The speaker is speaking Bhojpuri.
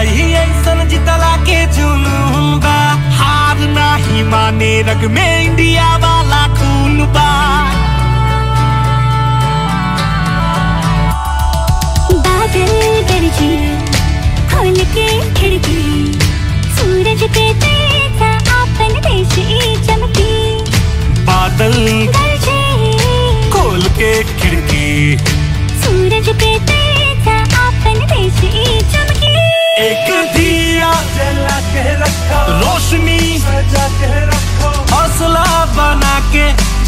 ही ऐसन जितला के जुनून बा हार नाही माने रग में इंडिया वाला खून बा बादल गरजे खोल के खिड़की सूरज पे तेजा आपन देश चमकी बादल गरजे खोल के खिड़की सूरज पे तेजा आपन देश चमकी एक दिया जला के रखो रोशनी सजा के रखो हौसला बना के